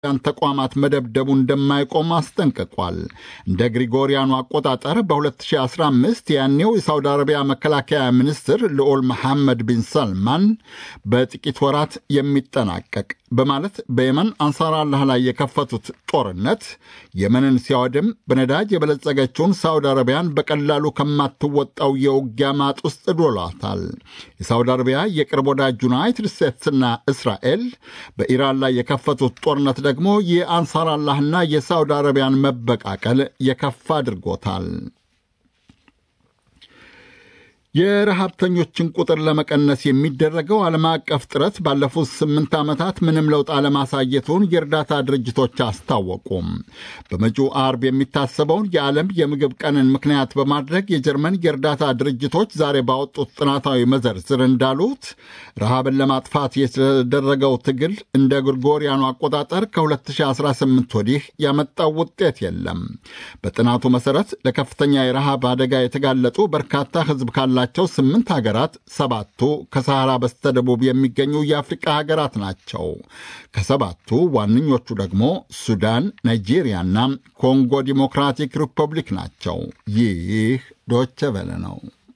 ያን ተቋማት መደብደቡ እንደማይቆም አስጠንቅቋል። እንደ ግሪጎሪያኑ አቆጣጠር በ2015 ያኔው የሳውዲ አረቢያ መከላከያ ሚኒስትር ልዑል መሐመድ ቢን ሰልማን በጥቂት ወራት የሚጠናቀቅ በማለት በየመን አንሳር አላህ ላይ የከፈቱት ጦርነት የመንን ሲያወድም በነዳጅ የበለጸገችውን ሳውዲ አረቢያን በቀላሉ ከማትወጣው የውጊያ ማጥ ውስጥ ዶሏታል። የሳውዲ አረቢያ የቅርብ ወዳጅ ዩናይትድ ስቴትስና እስራኤል በኢራን ላይ የከፈቱት ጦርነት ደግሞ የአንሳር አላህና የሳውዲ አረቢያን መበቃቀል የከፋ አድርጎታል። የረሃብተኞችን ቁጥር ለመቀነስ የሚደረገው ዓለም አቀፍ ጥረት ባለፉት ስምንት ዓመታት ምንም ለውጥ አለማሳየቱን የእርዳታ ድርጅቶች አስታወቁም። በመጪው አርብ የሚታሰበውን የዓለም የምግብ ቀንን ምክንያት በማድረግ የጀርመን የእርዳታ ድርጅቶች ዛሬ ባወጡት ጥናታዊ መዘርዝር እንዳሉት ረሃብን ለማጥፋት የተደረገው ትግል እንደ ግሪጎሪያኑ አቆጣጠር ከ2018 ወዲህ ያመጣው ውጤት የለም። በጥናቱ መሠረት ለከፍተኛ የረሃብ አደጋ የተጋለጡ በርካታ ሕዝብ ካላ ቸው ስምንት ሀገራት ሰባቱ ከሰሐራ በስተደቡብ የሚገኙ የአፍሪቃ ሀገራት ናቸው። ከሰባቱ ዋነኞቹ ደግሞ ሱዳን፣ ናይጄሪያና ኮንጎ ዲሞክራቲክ ሪፐብሊክ ናቸው። ይህ ዶቸ ቨለ ነው።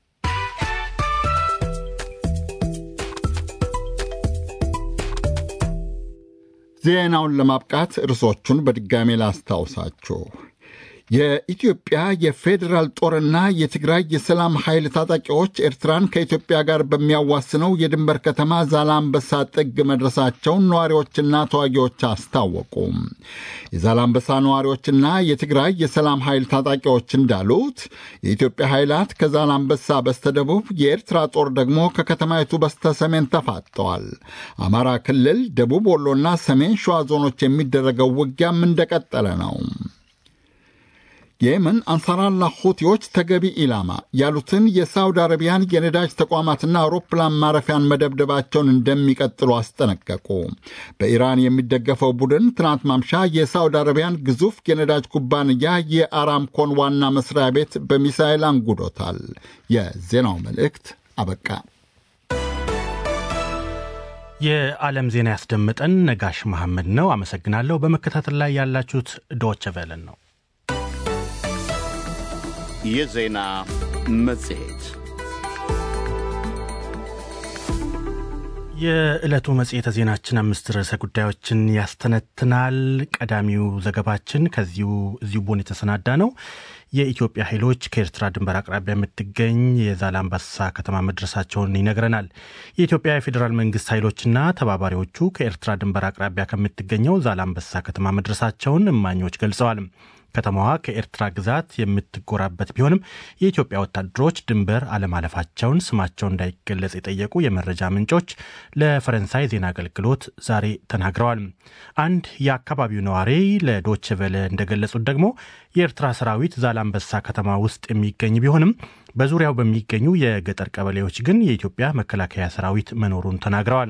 ዜናውን ለማብቃት ርዕሶቹን በድጋሜ ላስታውሳችሁ። የኢትዮጵያ የፌዴራል ጦርና የትግራይ የሰላም ኃይል ታጣቂዎች ኤርትራን ከኢትዮጵያ ጋር በሚያዋስነው የድንበር ከተማ ዛላምበሳ ጥግ መድረሳቸውን ነዋሪዎችና ተዋጊዎች አስታወቁ። የዛላምበሳ ነዋሪዎችና የትግራይ የሰላም ኃይል ታጣቂዎች እንዳሉት የኢትዮጵያ ኃይላት ከዛላምበሳ በስተደቡብ፣ የኤርትራ ጦር ደግሞ ከከተማይቱ በስተ ሰሜን ተፋጠዋል። አማራ ክልል፣ ደቡብ ወሎና ሰሜን ሸዋ ዞኖች የሚደረገው ውጊያም እንደቀጠለ ነው። የየመን አንሳራላ ሁቲዎች ተገቢ ኢላማ ያሉትን የሳውዲ አረቢያን የነዳጅ ተቋማትና አውሮፕላን ማረፊያን መደብደባቸውን እንደሚቀጥሉ አስጠነቀቁ። በኢራን የሚደገፈው ቡድን ትናንት ማምሻ የሳውዲ አረቢያን ግዙፍ የነዳጅ ኩባንያ የአራምኮን ዋና መስሪያ ቤት በሚሳይል አንጉዶታል። የዜናው መልእክት አበቃ። የዓለም ዜና ያስደምጠን ነጋሽ መሐመድ ነው። አመሰግናለሁ። በመከታተል ላይ ያላችሁት ዶቸ ቨለን ነው። የዜና መጽሔት የዕለቱ መጽሔተ ዜናችን አምስት ርዕሰ ጉዳዮችን ያስተነትናል። ቀዳሚው ዘገባችን ከዚሁ እዚሁ ቦን የተሰናዳ ነው። የኢትዮጵያ ኃይሎች ከኤርትራ ድንበር አቅራቢያ የምትገኝ የዛላምበሳ ከተማ መድረሳቸውን ይነግረናል። የኢትዮጵያ የፌዴራል መንግስት ኃይሎችና ተባባሪዎቹ ከኤርትራ ድንበር አቅራቢያ ከምትገኘው ዛላምበሳ ከተማ መድረሳቸውን እማኞች ገልጸዋል። ከተማዋ ከኤርትራ ግዛት የምትጎራበት ቢሆንም የኢትዮጵያ ወታደሮች ድንበር አለማለፋቸውን ስማቸው እንዳይገለጽ የጠየቁ የመረጃ ምንጮች ለፈረንሳይ ዜና አገልግሎት ዛሬ ተናግረዋል። አንድ የአካባቢው ነዋሪ ለዶች ቨለ እንደገለጹት ደግሞ የኤርትራ ሰራዊት ዛላምበሳ ከተማ ውስጥ የሚገኝ ቢሆንም በዙሪያው በሚገኙ የገጠር ቀበሌዎች ግን የኢትዮጵያ መከላከያ ሰራዊት መኖሩን ተናግረዋል።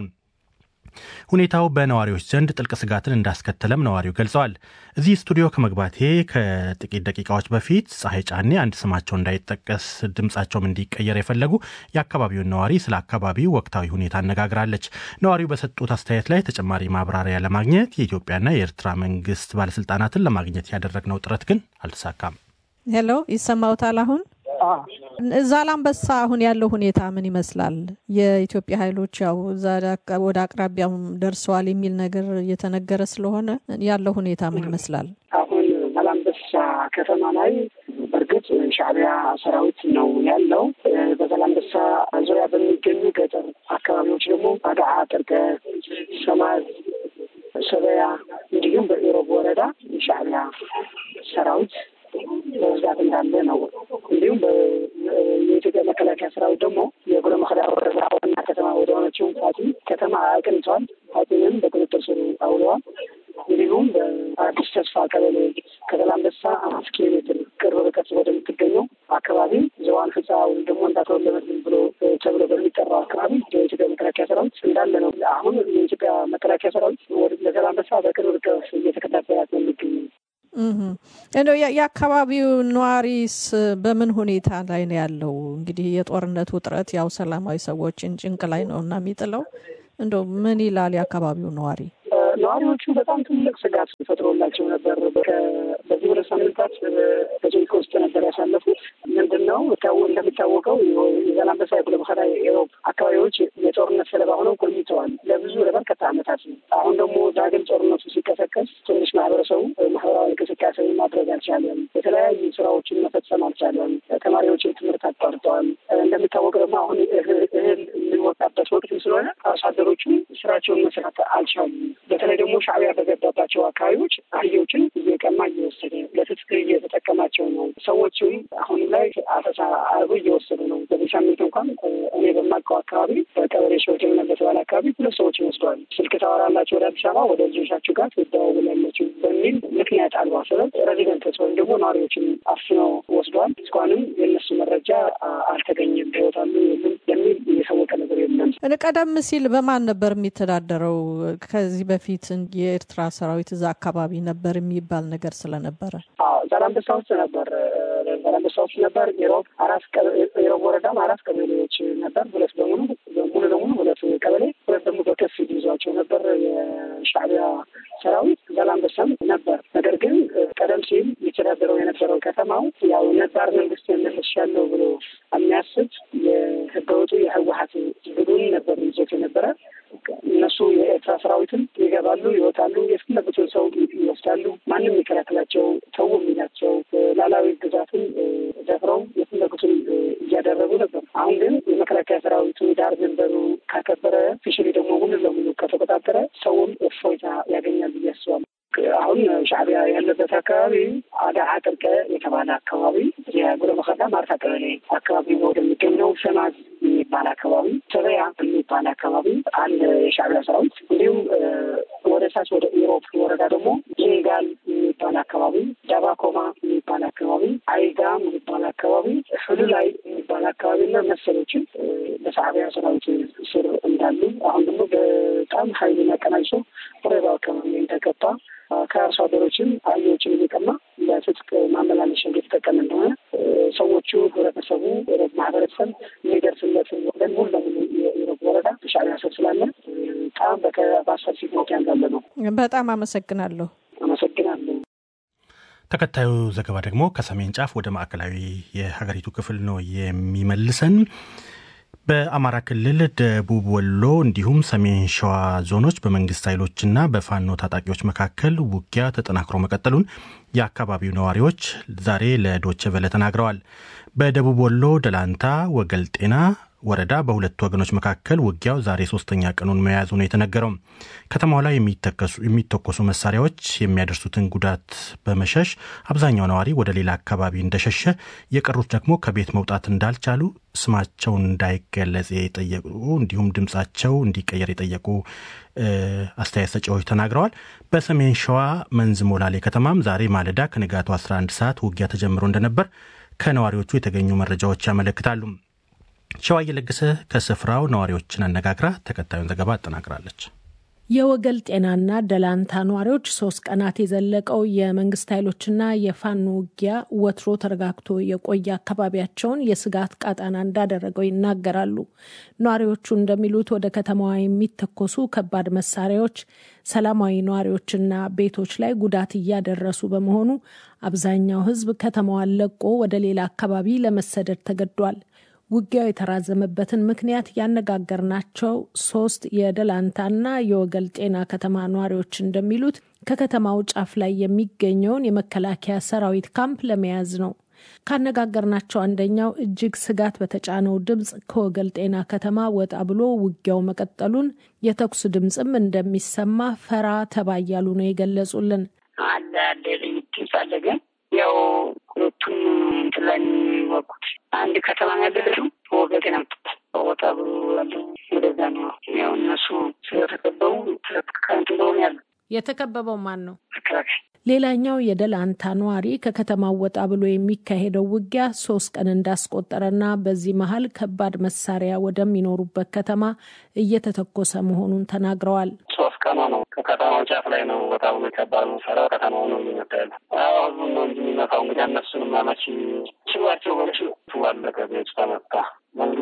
ሁኔታው በነዋሪዎች ዘንድ ጥልቅ ስጋትን እንዳስከተለም ነዋሪው ገልጸዋል። እዚህ ስቱዲዮ ከመግባቴ ከጥቂት ደቂቃዎች በፊት ፀሐይ ጫኔ አንድ ስማቸው እንዳይጠቀስ ድምፃቸውም እንዲቀየር የፈለጉ የአካባቢውን ነዋሪ ስለ አካባቢው ወቅታዊ ሁኔታ አነጋግራለች። ነዋሪው በሰጡት አስተያየት ላይ ተጨማሪ ማብራሪያ ለማግኘት የኢትዮጵያና የኤርትራ መንግስት ባለስልጣናትን ለማግኘት ያደረግነው ጥረት ግን አልተሳካም። ሄሎ፣ ይሰማውታል አሁን? ዛላምበሳ አሁን ያለው ሁኔታ ምን ይመስላል? የኢትዮጵያ ኃይሎች ያው ወደ አቅራቢያው ደርሰዋል የሚል ነገር እየተነገረ ስለሆነ ያለው ሁኔታ ምን ይመስላል? አሁን ዛላምበሳ ከተማ ላይ በእርግጥ ሻዕቢያ ሰራዊት ነው ያለው። በዛላምበሳ ዙሪያ በሚገኙ ገጠር አካባቢዎች ደግሞ አድዓ፣ ጥርቀ፣ ሰማዝ፣ ሰበያ እንዲሁም በኢሮብ ወረዳ የሻዕቢያ ሰራዊት በብዛት እንዳለ ነው። እንዲሁም የኢትዮጵያ መከላከያ ሰራዊት ደግሞ የጉሎ መከዳ ወረዳ ዋና ከተማ ወደ ሆነችው ፋቲ ከተማ አቅንተዋል። ፋቲንም በቁጥጥር ስር አውለዋል። እንዲሁም በአዲስ ተስፋ ቀበሌ ከዛላምበሳ አምስት ኪሎ ሜትር ቅርብ ርቀት ወደምትገኘው አካባቢ ዘዋን ህንፃ ወይም ደግሞ እንዳተወለበት ብሎ ተብሎ በሚጠራው አካባቢ የኢትዮጵያ መከላከያ ሰራዊት እንዳለ ነው። አሁን የኢትዮጵያ መከላከያ ሰራዊት ወደ ዛላምበሳ በቅርብ ርቀት እየተከታተላት ነው የሚገኙ እንደው የአካባቢው ነዋሪስ በምን ሁኔታ ላይ ነው ያለው? እንግዲህ የጦርነት ውጥረት ያው ሰላማዊ ሰዎችን ጭንቅ ላይ ነው እና የሚጥለው እንደው ምን ይላል የአካባቢው ነዋሪ? ነዋሪዎቹ በጣም ትልቅ ስጋት ፈጥሮላቸው ነበር። በዚህ ሁለት ሳምንታት በጭንቅ ውስጥ ነበር ያሳለፉት። ምንድን ነው እንደሚታወቀው የዛላንበሳ የጉሎ በከዳ የኢሮብ አካባቢዎች የጦርነት ሰለባ ሆነው ቆይተዋል ለብዙ ለበርካታ ዓመታት ነው። አሁን ደግሞ ዳግም ጦርነቱ ሲቀሰቀስ ትንሽ ማህበረሰቡ ማህበራዊ እንቅስቃሴ ማድረግ አልቻለም። የተለያዩ ስራዎችን መፈጸም አልቻለም። ተማሪዎችን ትምህርት አቋርጠዋል። እንደሚታወቅ ደግሞ አሁን እህል የሚወጣበት ወቅትም ስለሆነ አርሶ አደሮቹ ስራቸውን መስራት አልቻሉም። በተለይ ደግሞ ሻዕቢያ በገባባቸው አካባቢዎች አህዮችን እየቀማ እየወሰደ ለትጥቅ እየተጠቀማቸው ነው። ሰዎችም አሁንም ላይ አፈሳ አርጎ እየወሰዱ ነው። በዚህ ሳምንት እንኳን እኔ በማውቀው አካባቢ በቀበሌ ሰዎች በተባለ አካባቢ ሁለት ሰዎችን ወስደዋል። ስልክ ታወራላቸው ወደ አዲስ አበባ ወደ ልጆቻችሁ ጋር ትደዋወላላችሁ በሚል ምክንያት አልባ ሰበብ ሬዚደንቶች ወይም ደግሞ ነዋሪዎችን አፍነው ወስደዋል። እስካሁንም የእነሱ መረጃ አልተገኘም። ህይወት አሉ የለም የሚል የታወቀ ነገር የለም። ቀደም ሲል በማን ነበር የሚተዳደረው? ከዚህ በፊት የኤርትራ ሰራዊት እዛ አካባቢ ነበር የሚባል ነገር ስለነበረ ዛላንበሳ ውስጥ ነበር። ዛላንበሳ ውስጥ ነበር። ኢሮብ አራት ኢሮብ ወረዳም አራት ቀበሌዎች ነበር። ሁለት በሙሉ ሙሉ ለሙሉ ሁለት ቀበሌ፣ ሁለት ደግሞ በከፊል ይዟቸው ነበር የሻዕቢያ ሰራዊት። ዛላንበሳም ነበር። ነገር ግን ቀደም ሲል የተዳደረው የነበረው ከተማው ያው ነባር መንግስት መልሻለሁ ብሎ የሚያስብ የህገወጡ የህወሀት ቡድን ነበር ይዞት የነበረ እነሱ የኤርትራ ሰራዊትን ይገባሉ፣ ይወጣሉ፣ የፈለጉትን ሰው ይወስዳሉ። ማንም የሚከላከላቸው ተው የሚላቸው ላላዊ ግዛትን ደፍረው የፈለጉትን እያደረጉ ነበር። አሁን ግን የመከላከያ ሰራዊቱ ዳር ድንበሩ ካከበረ ፊሽሪ ደግሞ ሙሉ ለሙሉ ከተቆጣጠረ ሰውም እፎይታ ያገኛል ብዬ አስባለሁ። አሁን ሻዕቢያ ያለበት አካባቢ አዳዓ ጥርቀ የተባለ አካባቢ የጉሎ መከዳ ማርታ ቀበሌ አካባቢ ወደሚገኘው ሰማዝ የሚባል አካባቢ ተበያ የሚባል አካባቢ አንድ የሻዕቢያ ሰራዊት እንዲሁም ወደ ሳች ወደ ኢሮብ ወረዳ ደግሞ ጂንጋል የሚባል አካባቢ፣ ዳባኮማ የሚባል አካባቢ፣ አይጋም የሚባል አካባቢ፣ ህሉላይ የሚባል አካባቢ እና መሰሎችን በሻዕቢያ ሰራዊት ስር እንዳሉ አሁን ደግሞ በጣም ሀይሉን አቀናጅቶ ወረዳው አካባቢ የተገባ ከአርሶ አደሮችም አህዮችን እየቀማ ለትጥቅ ማመላለሻ እየተጠቀመ እንደሆነ ሰዎቹ ህብረተሰቡ ማህበረሰብ የሚደርስለት ወገን ሙሉ ለሙሉ የኢሮብ ወረዳ ሻዕቢያ ስር ስላለ በጣም በአሰፊ ሁኔታ እንዳለ ነው። በጣም አመሰግናለሁ። አመሰግናለሁ። ተከታዩ ዘገባ ደግሞ ከሰሜን ጫፍ ወደ ማዕከላዊ የሀገሪቱ ክፍል ነው የሚመልሰን። በአማራ ክልል ደቡብ ወሎ እንዲሁም ሰሜን ሸዋ ዞኖች በመንግስት ኃይሎችና በፋኖ ታጣቂዎች መካከል ውጊያ ተጠናክሮ መቀጠሉን የአካባቢው ነዋሪዎች ዛሬ ለዶቼ ቨለ ተናግረዋል። በደቡብ ወሎ ደላንታ ወገል ጤና ወረዳ በሁለቱ ወገኖች መካከል ውጊያው ዛሬ ሶስተኛ ቀኑን መያዙ ነው የተነገረው። ከተማው ላይ የሚተኮሱ መሳሪያዎች የሚያደርሱትን ጉዳት በመሸሽ አብዛኛው ነዋሪ ወደ ሌላ አካባቢ እንደሸሸ፣ የቀሩት ደግሞ ከቤት መውጣት እንዳልቻሉ ስማቸውን እንዳይገለጽ የጠየቁ እንዲሁም ድምፃቸው እንዲቀየር የጠየቁ አስተያየት ሰጪዎች ተናግረዋል። በሰሜን ሸዋ መንዝ ሞላሌ ከተማም ዛሬ ማለዳ ከንጋቱ 11 ሰዓት ውጊያ ተጀምሮ እንደነበር ከነዋሪዎቹ የተገኙ መረጃዎች ያመለክታሉ። ሸዋ እየለገሰ ከስፍራው ነዋሪዎችን አነጋግራ ተከታዩን ዘገባ አጠናቅራለች። የወገል ጤናና ደላንታ ነዋሪዎች ሶስት ቀናት የዘለቀው የመንግስት ኃይሎችና የፋኖ ውጊያ ወትሮ ተረጋግቶ የቆየ አካባቢያቸውን የስጋት ቃጣና እንዳደረገው ይናገራሉ። ነዋሪዎቹ እንደሚሉት ወደ ከተማዋ የሚተኮሱ ከባድ መሳሪያዎች ሰላማዊ ነዋሪዎችና ቤቶች ላይ ጉዳት እያደረሱ በመሆኑ አብዛኛው ሕዝብ ከተማዋን ለቆ ወደ ሌላ አካባቢ ለመሰደድ ተገዷል። ውጊያው የተራዘመበትን ምክንያት ያነጋገርናቸው ሶስት የደላንታና የወገል ጤና ከተማ ነዋሪዎች እንደሚሉት ከከተማው ጫፍ ላይ የሚገኘውን የመከላከያ ሰራዊት ካምፕ ለመያዝ ነው። ካነጋገርናቸው አንደኛው እጅግ ስጋት በተጫነው ድምፅ ከወገል ጤና ከተማ ወጣ ብሎ ውጊያው መቀጠሉን፣ የተኩስ ድምፅም እንደሚሰማ ፈራ ተባ እያሉ ነው የገለጹልን። አለ አለ ድምፅ አለ ግን ያው ሁለቱም እንትን ላይ የሚወቁት አንድ ከተማ ያለችው ወገግ ነው። ወጣ ብሎ ያለው ወደዛ ነው። ያው እነሱ ስለተከበቡ ከንት እንደሆነ ያለ የተከበበው ማን ነው? መከላከያ ሌላኛው የደላንታ ነዋሪ ከከተማው ወጣ ብሎ የሚካሄደው ውጊያ ሶስት ቀን እንዳስቆጠረና በዚህ መሀል ከባድ መሳሪያ ወደሚኖሩበት ከተማ እየተተኮሰ መሆኑን ተናግረዋል። ሶስት ቀኑ ነው። ከከተማው ጫፍ ላይ ነው ወጣ ብሎ ከባድ መሳሪያ ከተማው ነው የሚመጣ ያለ ህዝቡ ነው እንጂ የሚመታው እንግዲህ እነሱንም አመቺ ችሏቸው በች ዋለቀ ቤት ተመታ መንግስት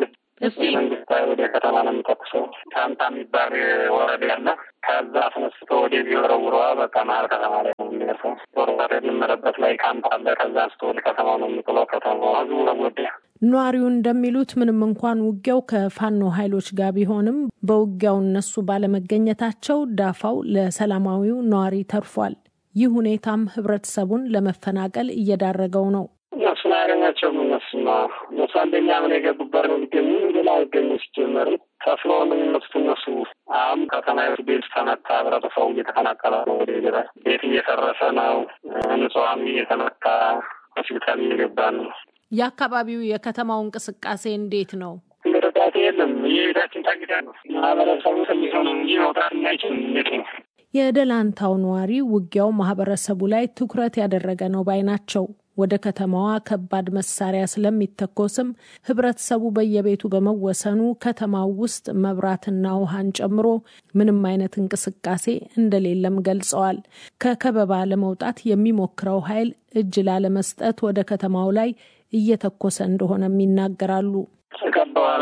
መንግስት ወደ ከተማ ነው የሚተኩሰው። ካምፓ የሚባል ወረዳ ያለ ከዛ አስነስቶ ወደዚህ ወረውረዋ በቃ መሀል ከተማ ላይ ነው የሚደርሰው። ጦርነት የጀመረበት ላይ ካምፕ አለ። ከዛ አንስቶ ወደ ከተማው ነው የሚጥለው። ከተማው ህዝቡ ተጎዳ። ነዋሪው እንደሚሉት ምንም እንኳን ውጊያው ከፋኖ ኃይሎች ጋር ቢሆንም በውጊያው እነሱ ባለመገኘታቸው ዳፋው ለሰላማዊው ነዋሪ ተርፏል። ይህ ሁኔታም ህብረተሰቡን ለመፈናቀል እየዳረገው ነው። እነሱን አያገኛቸውም። እነሱ እነሱ አንደኛ ምን የገቡበት ነው የሚገኙ ሌላ አይገኙ ሲጀመር ከፍሎ ነው የሚመስቱ እነሱ አሁን ከተማዎች ቤት ተመታ፣ ህብረተሰቡ እየተፈናቀለ ነው። ወደ ገበያ ቤት እየፈረሰ ነው። ንጹሃኑ እየተመታ ሆስፒታል እየገባ ነው። የአካባቢው የከተማው እንቅስቃሴ እንዴት ነው? እርዳታ የለም። የቤታችን ታግዳ ነው። ማህበረሰቡ ትንሽ ነው እንጂ መውጣት የማይችልም። እንዴት ነው? የደላንታው ነዋሪ ውጊያው ማህበረሰቡ ላይ ትኩረት ያደረገ ነው ባይ ናቸው። ወደ ከተማዋ ከባድ መሳሪያ ስለሚተኮስም ህብረተሰቡ በየቤቱ በመወሰኑ ከተማው ውስጥ መብራትና ውሃን ጨምሮ ምንም አይነት እንቅስቃሴ እንደሌለም ገልጸዋል። ከከበባ ለመውጣት የሚሞክረው ኃይል እጅ ላለመስጠት ወደ ከተማው ላይ እየተኮሰ እንደሆነም ይናገራሉ።